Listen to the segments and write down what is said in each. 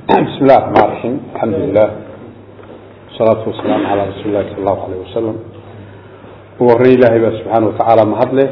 بسم الله الرحمن الرحيم الحمد لله والصلاة والسلام على رسول الله صلى الله عليه وسلم ووري إلهي بقى سبحانه وتعالى مهدله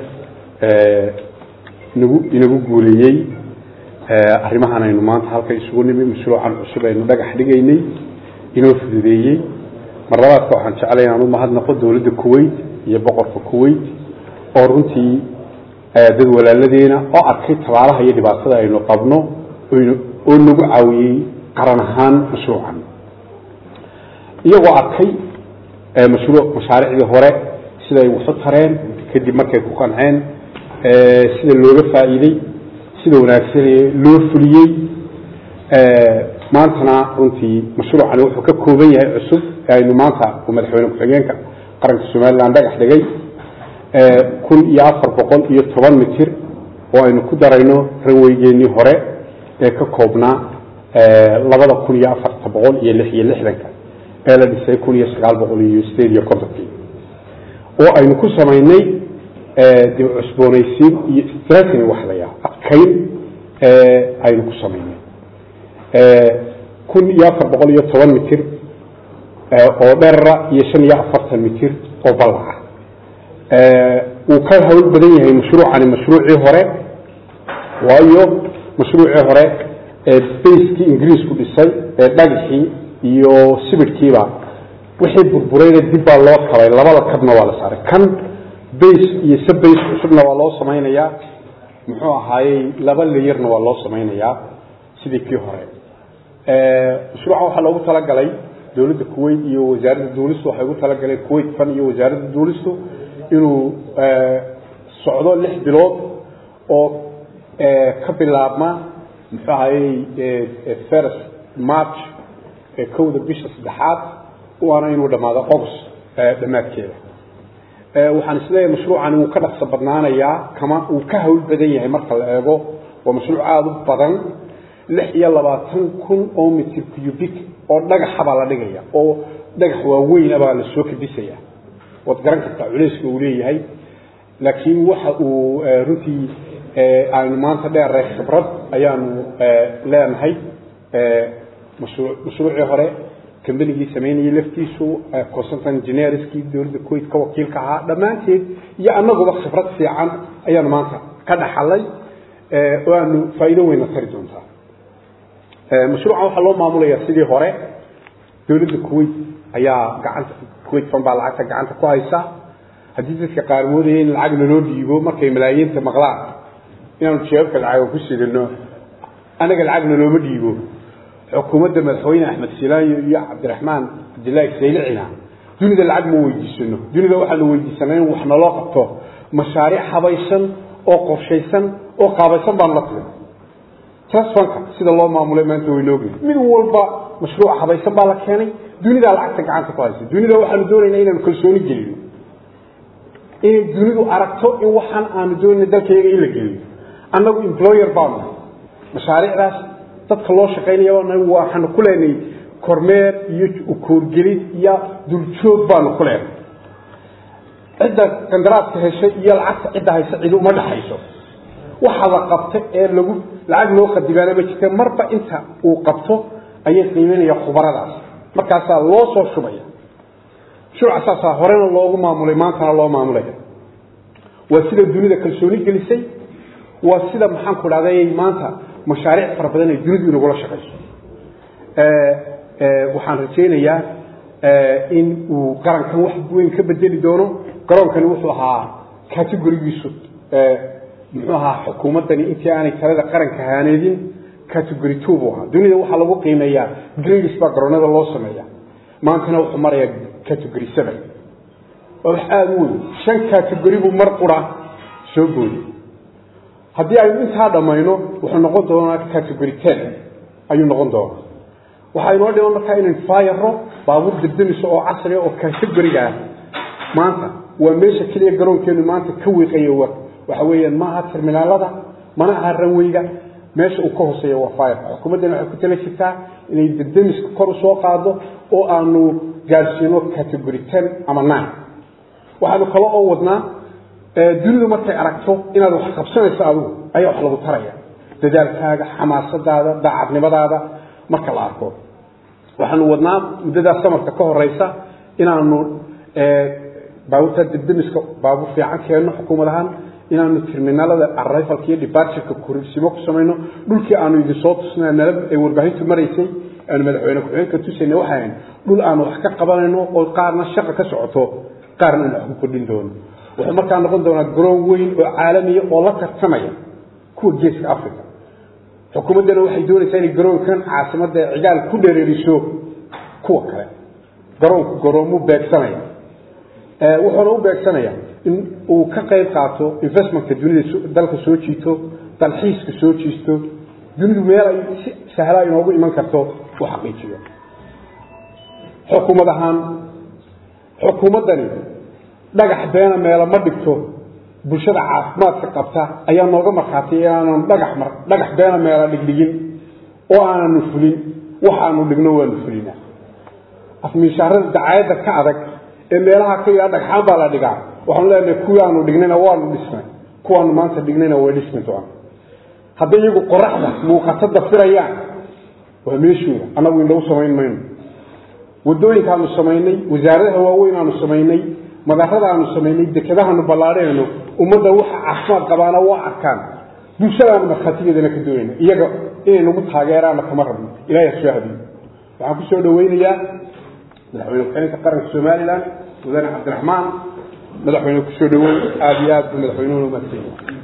inagu guuleeyey arrimahan aynu maanta halka isugu nimi mashruucan cusub aynu dhagax dhigaynay inoo fududeeyey mar labaadka waxaan jeclay inaan u mahadnaqo dowladda kuwait iyo boqorka kuwait oo runtii dad walaaladeena oo arkay tabaalaha iyo dhibaatada aynu qabno oo nagu caawiyey qaran ahaan mashruucan iyagoo arkay mashruuc mashaariicdii hore siday waxu tareen kadib markay ku qanceen sida looga faa'iidey sida wanaagsan loo fuliyey maantana runtii mashruucani wuxuu ka kooban yahay cusub aynu maanta uu madaxweyne ku-xigeenka qaranka somalilan dhagax dhigay kun iyo afar boqol iyo toban mitir oo aynu ku darayno ranweygeenii hore ee ka koobnaa labada kun iyo afarta boqol iyo lix iyo lixdanka ee la dhisay kun iyo sagaal boqol iyo sideed iyo kontonkii oo aynu ku samaynay dib cusboonaysiin iyo strategy wax la yaa adkayn aynu ku samaynay kun iyo afar boqol iyo toban mitir oo dherara iyo shan iyo afartan mitir oo ballaca wuu ka hawl badan yahay mashruucani mashruucii hore waayo mashruucii hore baskii ingiriisku dhisay ee dhagaxii iyo sibidhkiiba wixii burburayna dib baa loo kabay labada kabna waa la saaray kan base iyo subbase cusubna waa loo samaynayaa muxuu ahaayey laba layerna waa loo samaynayaa sidii kii hore mashruuca waxaa loogu talagalay dowladda kuwait iyo wasaaradda duulistu waxay ugu talagaleen kuwait fan iyo wasaaradda duulistu inuu socdo lix bilood oo ka bilaabma muxuu ahayey first march kowda bisha saddexaad waana inuu dhamaado august dhammaadkeeda waxaan isleeyahay mashruucani wuu ka dhaqso badnaanayaa kama uu ka hawl badan yahay marka la eego waa mashruuc aada u badan lix iyo labaatan kun oo mitir cubic oo dhagaxa baa la dhigaya oo dhagax waaweyn baa la soo kadisaya waad garan kartaa culeyska uu leeyahay laakiin waxa uu runtii aynu maanta dheeray khibrad ayaanu leenahay mashruucii hore kambanigii samaynayay laftiisu consultant engineerskii dowladda kuwait ka wakiilka ahaa dhammaanteed iyo annaguba khibrad fiican ayaanu maanta ka dhaxalay oo aanu faa'iido weyna tari doontaa mashruucan waxaa loo maamulayaa sidii hore dowladda kuwait ayaa gacanta kuwait fan baa lacagta gacanta ku haysa haddii dadka qaar moodaya in lacag naloo dhiibo markay malaayiinta maqlaan inaanu jeebabka lacaga ku sidano anaga lacag nalooma dhiibo xukuumadda madaxweyne axmed silaayo iyo cabdiraxmaan cabdillaahi saylicina dunida lacag ma weydiisano dunida waxaanu weydiisanay in wax naloo qabto mashaariic habaysan oo qorshaysan oo qaabaysan baanu la timi trasfanka sida loo maamulay maanta waynoogi mid walba mashruuc habaysan baa la keenay dunidaa lacagta gacanta ku haysa dunida waxaanu doonaynaa inaanu kalsooni gelino inay dunidu aragto in waxaan aanu doonayna dalkayaga in la geliyo annagu employer baanu nahay mashaariicdaas dadka loo shaqaynaya waxaanu ku leenahay kormeer iyo koorgelid iyo duljoog baanu ku leenahay cidda qandaraaska heshay iyo lacagta cidda haysa cidi uma dhexayso waxa la qabta ee lagu lacag loo qadibaana ma jirta marba inta uu qabto ayay qiimeynaya khubaradaas markaasaa loo soo shubaya shuruuca saasaa horena loogu maamulay maantana loo maamulaya waa sida dunida kalsooni gelisay waa sida maxaan ku dhahday maanta mashaariic fara badan ay dunidu inagula shaqayso waxaan rajaynayaa in uu qarankan wax weyn ka bedeli doono garoonkani wuxuu ahaa categorigiisu muxuu ahaa xukuumaddani intii aanay talada qaranka haaneedin category two buu ahaa dunida waxaa lagu qiimeeyaa grades baa garoonada loo sameeya maantana wuxuu marayaa category seven waa wax aada u weyn shan category buu mar qura soo booday haddii aynu intaa dhammayno wuxuu noqon doonaa category ten ayuu noqon doonaa waxaa inoo dhiman markaa inaynu faayaro baabuur degdemiso oo casriga oo categoriga ah maanta waa meesha keliya garoonkeenu maanta ka wiiqayo waxa weeyaan maaha terminaalada mana aha ranweyga meesha uu ka hooseeya waa faayarka xukuumaddana waxay ku tala jirtaa inay degdemiska kor usoo qaado oo aanu gaadhsiino category ten ama nine waxaanu kale oo wadnaa dunidu markay aragto inaad wax qabsanayso adigu ayaa wax lagu taraya dadaalkaaga xamaasadaada daacadnimadaada marka la arko waxaanu wadnaa muddadaas samarka ka horeysa inaanu baabuurta dibdimiska baabuur fiican keenno xukuumad ahaan inaanu terminaalada arrivalka iyo departureka kursimo ku samayno dhulkii aanu idin soo tusna nala ay warbaahintu maraysay aanu madaxweyne ku-xigeenka tusayna waxay ahayn dhul aanu wax ka qabanayno oo qaarna shaqa ka socoto qaarna aanu wax ku kordhin doono wuxuu markaa noqon doonaa garoon weyn oo caalamiya oo la tartamaya kuwa geeska africa xukuumaddana waxay doonaysaa inay garoonkan caasimadda cigaal ku dhereeriso kuwa kale garoonku garoomu beegsanaya wuxuuna u beegsanaya in uu ka qayb qaato investmentka dunida dalka soo jiito dalxiiska soo jiisto dunidu meel ay si sahlaa inoogu iman karto u xaqiijiyo xukuumad ahaan xukuumaddani dhagax beena meelo ma dhigto bulshada caafimaadka qabta ayaa nooga markhaatay inaananu dhagax mar dhagax beena meelo dhigdhigin oo aananu fulin waxaanu dhigno waanu fulinaa afmiishaarada dacaayadda ka adag ee meelaha ka yaa dhagxaan baa la dhigaa waxaanu leenahay kuwaanu dhignayna waanu dhisnay kuwaanu maanta dhignayna way dhismi doona hadday iyagu qoraxda muuqato dafirayaan waa meeshooda annagu indhagu samayn mayno wadooyinkaanu samaynay wasaaradaha waaweyn aanu samaynay madarada aanu samaynay dekedahaanu ballaadhayno ummadda waxa caafimaad qabaana waa arkaan bulshadaanu markhaatigeedana ka doonayna iyaga inay nagu taageeraanna kama rabno ilahay ha soo hadiyo waxaan ku soo dhawaynayaa madaxweyne ku-xigeenka qaranka somalilan mudane cabdiraxmaan madaxweyne kusoo dhawow aada iyo aad buu madaxweynuhuna umaadsan